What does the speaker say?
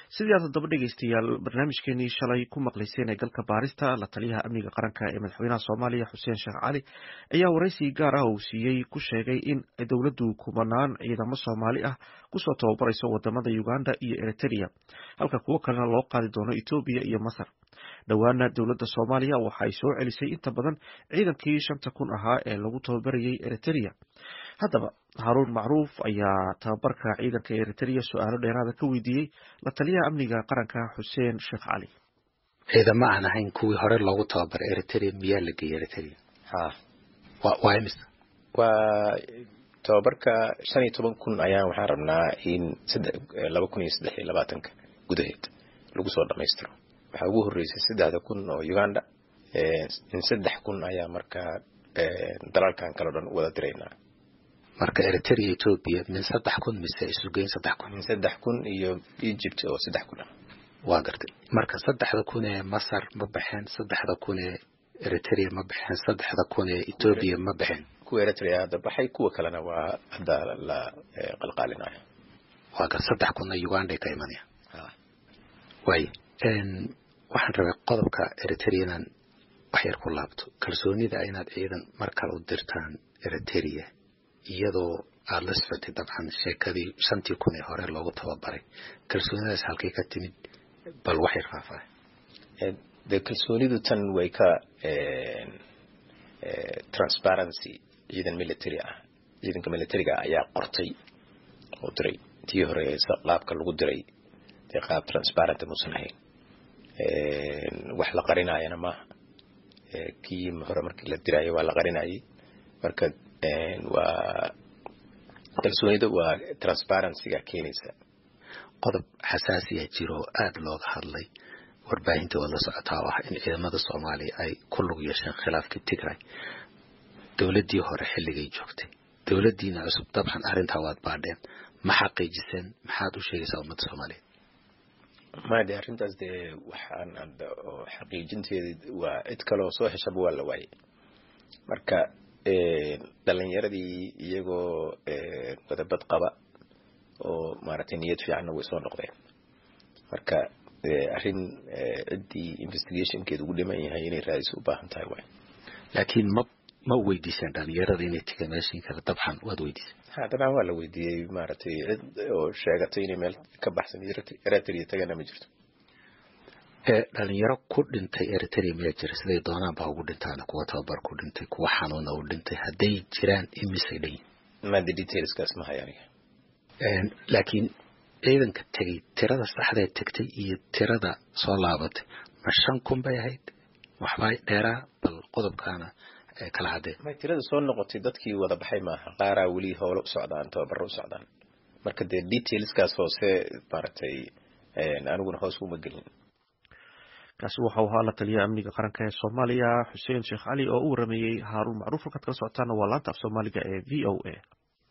sidii aad haddaba dhegeystayaal barnaamijkeenii shalay ku maqlayseen ee galka baarista la taliyaha amniga qaranka ee madaxweynaha soomaaliya xuseen sheekh cali ayaa waraysi gaar ah uu siiyey ku sheegay in dowladdu kumanaan ciidamo soomaali ah kusoo tababarayso wadamada uganda iyo eritrea halka kuwo kalena loo qaadi doono etoobiya iyo masar dhowaana dowladda soomaaliya waxay soo celisay inta badan ciidankii shanta kun ahaa ee lagu tababarayay eritrea haddaba haruun macruuf ayaa tababarka ciidanka eritrea su-aalo dheeraada ka weydiiyey la taliyaha amniga qaranka xuseen sheekh cali ciidamo aan ahayn kuwii hore loogu tababaray eritrea miyaa la geeyey eritrea ha waa imisa waa tababarka shan iyo toban kun ayaan waxaan rabnaa in laba kun iyo saddex iyo labaatanka gudaheed lagu soo dhamaystiro waxaa ugu horreysay saddexda kun oo uganda in saddex kun ayaa markaa dalalkan kale o dhan wada diraynaa marka eritrea etoobiya min saddex kun mise isugeyn saddex kun min saddex kun iyo egypt oo saddex kun ah waa gartay marka saddexda kun ee masar ma baxeen saddexda kun ee eritrea ma baxeen saddexda kun ee etoobiya ma baxeen kuwa eritrea hadda baxay kuwa kalena waa hadda la qalqaalinayo waa gar saddex kunna uganda ka imanaya waay waxaan rabay qodobka eritrea inaan waxyar ku laabto kalsoonida inaad ciidan mar kale u dirtaan eritrea iyadoo aada la socotay dabcan sheekadii shantii kun ee hore loogu tababaray kalsoonidaas halkay ka timid bal waxyar faahfaahay dee kalsoonidu tan way ka transparency ciidan military ah ciidanka militariga ayaa qortay oo diray tii hore qaabka lagu diray dee qaab transparent muusan ahayn wax la qarinaayana maaha kii hore markii la diraayo waa la qarinayay marka waa kalsoonida waa transparencyga keenaysa qodob xasaasiya jiro oo aada looga hadlay warbaahinta waad la socotaa oo ah in ciidamada soomaaliya ay ku lug yeesheen khilaafkii tigray dowladdii hore xilligay joogtay dowladdiina cusub dabcan arrintaa waad baadheen ma xaqiijiseen maxaad u sheegaysaa ummadda soomaaliyeed maya de arrintaas dee waxaan xaqiijinteeda waa cid kaloo soo heshaba waa la waayay marka dhalinyaradii iyagoo wadabad qaba oo maaragtay niyad fiicanna way soo noqdeen marka arrin ciddii investigationkeeda ugu dhiman yahay inay raadiso u baahan tahay waay laakiin ma ma weydiiseen dhalinyarada inay tiga meeshin kale dabcan waad weydiiseen ha dabcan waa la weydiiyey maaragtay cid oo sheegatay inay meel ka baxsan eritrea tagana ma jirto dhalinyaro ku dhintay eritrea miyaa jira siday doonaan baa ugu dhintaan kuwa tababar ku dhintay kuwa xanuuna u dhintay hadday jiraan imisay dhanyiin mada detailskaas ma hay aniga laakiin ciidanka tegay tirada saxdee tegtay iyo tirada soo laabatay ma shan kun bay ahayd waxbaa dheeraa bal qodobkaana kala haddee may tirada soo noqotay dadkii wada baxay maaha qaaraa weli howlo u socdaan tababaro u socdaan marka dee detailskaas hoose maaragtay aniguna hoos uma gelin kaasi waxau ahaa la taliyaha amniga qaranka ee soomaaliya xuseen sheekh cali oo u warameeyey haaruun macruuf halkaad kala socotaana waa laanta af soomaaliga ee v o a